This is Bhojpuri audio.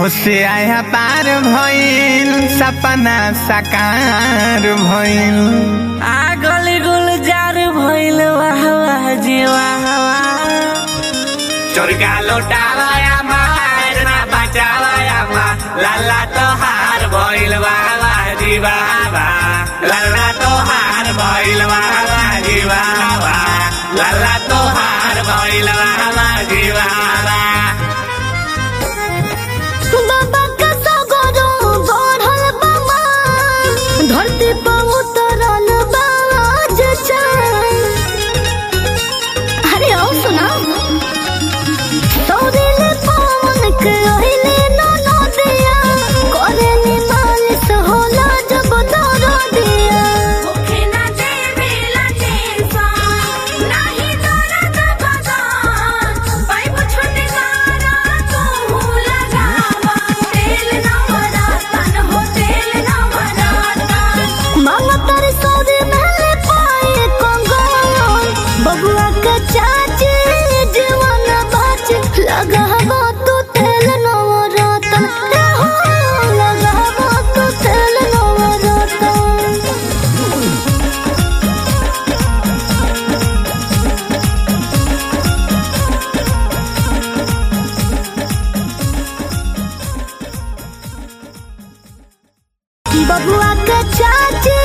खुशी आया पार भइल सपना साकार भइल आ गली गुलजार भइल वाह वाह जी वाह वाह चोरका लौटावाया मार ना बचावाया मा लाला तो हार भइल बाबा जी बाबा लाला तो हार भइल बाबा जी बाबा लाला तो हार भइल बाबा जी बाबा बाबा का सगरो बढ़ल बाबा धरती पर उतरल बाज अरे आओ सुना तोरिल पवन के ओहिले न नदिया करे नि मालिश होला जब दर दिया ओखे ना देवे लटेसा नाही दरद बदन पाइप छुटकारा तू लगावा तेल ना मरातन हो तेल ना मरातन मामा तारे सौदे महले पाए कंगन बबुआ के चाची जीवन बाच लगाबो तू तेल नवरतन ए हो लगाबो तू तेल नवरतन बबुआ के चाची